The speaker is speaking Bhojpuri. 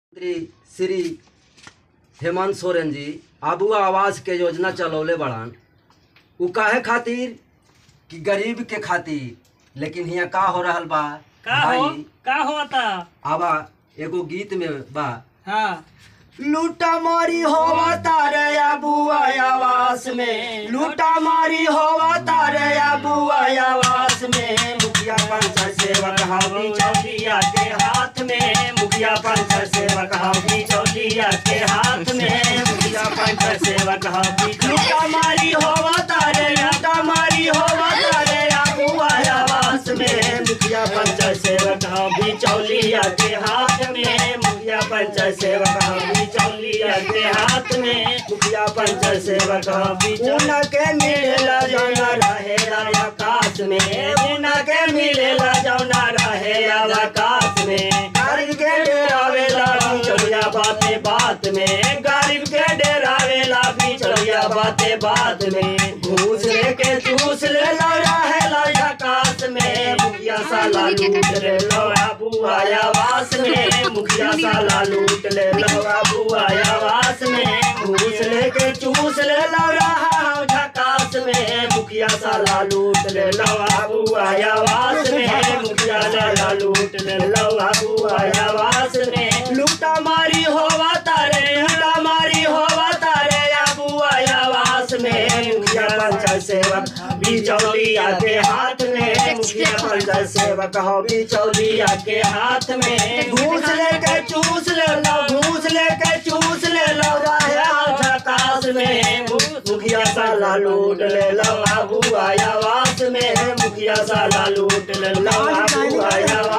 मंत्री श्री हेमंत सोरेन जी आबू आवास के योजना चलौले बड़ान उ काहे खातिर कि गरीब के खातिर लेकिन हियां का हो रहल बा का हो भाई का होता आवा एगो गीत में बा हाँ लूटा मारी होवा तारे अबुआ आवास में लूटा मारी होवा तारे अबुआ आवास में मुखिया पंचायत सेवक हावी चौलिया के हाथ में मुखिया पंचायत सेवक हावी चौलिया के हाथ में मुखिया पंचायत सेवक हावी लूटा मारी होवा तारे लूटा मारी होवा तारे अबुआ आवास में मुखिया पंचायत सेवक हावी चौलिया के हाथ में मुखिया पंचायत सेवक हावी चौलिया के हाथ में मुखिया पंचायत सेवक हावी चौलिया के मिलेला जौना रहे आकाश में उना के मिलेला जौना रहे आकाश में गरीब के डेरावेला चलिया बाते बात में गरीब के डेरावेला भी चलिया बाते बात में घूस लेके चूस ले लो रहे लो आकाश में मुखिया साला लूट ले लो अबू आवास में मुखिया साला लूट ले लो अबू आवास में घूस लेके चूस ले लो रहा झकास में मुखिया साला लूट ले लो अबू आवास में मुखिया साला लूट ले लो अबू आवास में लूटा मारी होवा तारे लूटा मारी होवा तारे अबू आवास में मुखिया पंचायत सेवक बिचौलिया के हाथ में मुखिया पंचायत सेवक हो बिचौलिया के हाथ में घूस लेके चूस ले लो घूस लेके चूस ले लो रहे आकाश में मुखिया साला लूट ले लो बाबू आवास में मुखिया साला लूट ले लो बाबू आवास